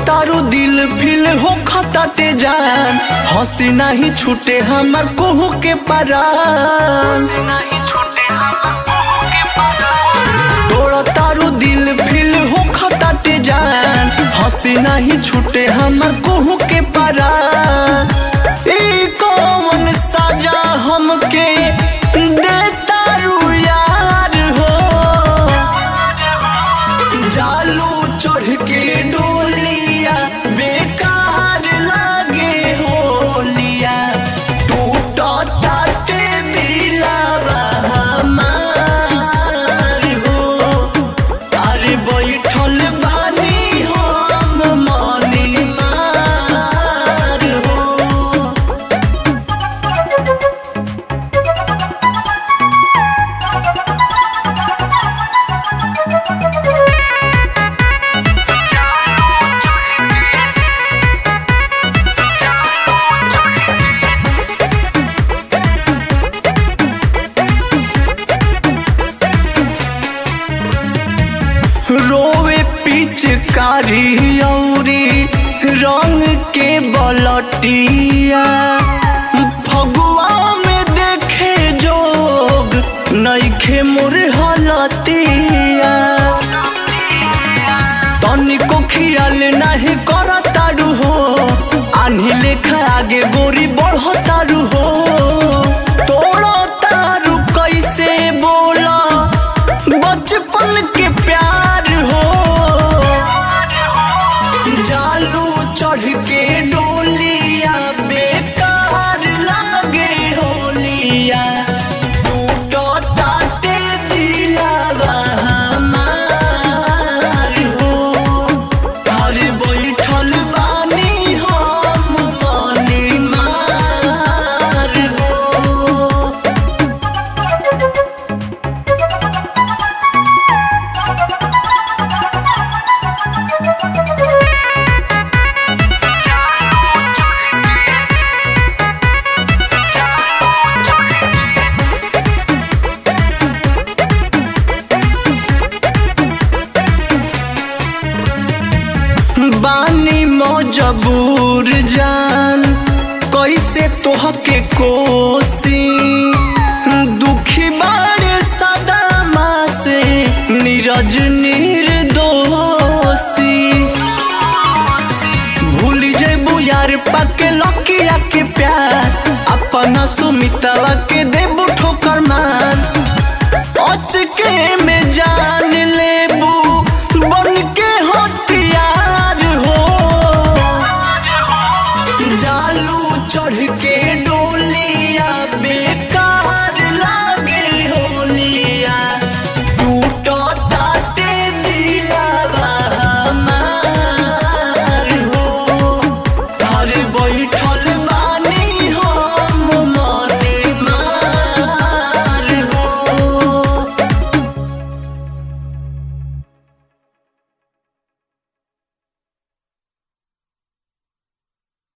तारू दिल फिल हो खताटे जान हंसी नहीं छूटे हमार कोहू के परान तोड़ तारू दिल फिल हो खताटे जान हंसी नहीं छूटे हमार कोहू के परान ई कौन सजा हमके दे तारू यार हो जालू चढ़ के डोलिया बेकार लागे होलिया टूट ताटे दिलावा हमार हो अरे बैठल बानी हम मनी मार हो रोवे पिचकारी औरी रंग के बलटिया फगुआ में देखे जोग नईखे मोर हलतिया तनिको खियाल नाही करतारू हो आन्ही लेखा आगे गोरी बढ़तारू हो तोड़ा तारू कैसे बोला बचपन के प्यार हो जालू चढ़ के डोलिया बेकार लागे होलिया टूटो ताटे दिलावा हमार हो अरे बैठल बानी हम मनी मार हो बानी मजबूर जान कैसे तोहके कोसी दुखी बाड़े सदामा से नीरज निर्दोषी भूल जेबू यार पाके लकिया के प्यार अपना सुमितवा के देबू ठोकर मार अचके में जान लेबू बन के हथियार हो जालू चढ़ के डोलिया बेकार लागे होलिया टूटो ताटे दिलावा हमार हो अरे बैठल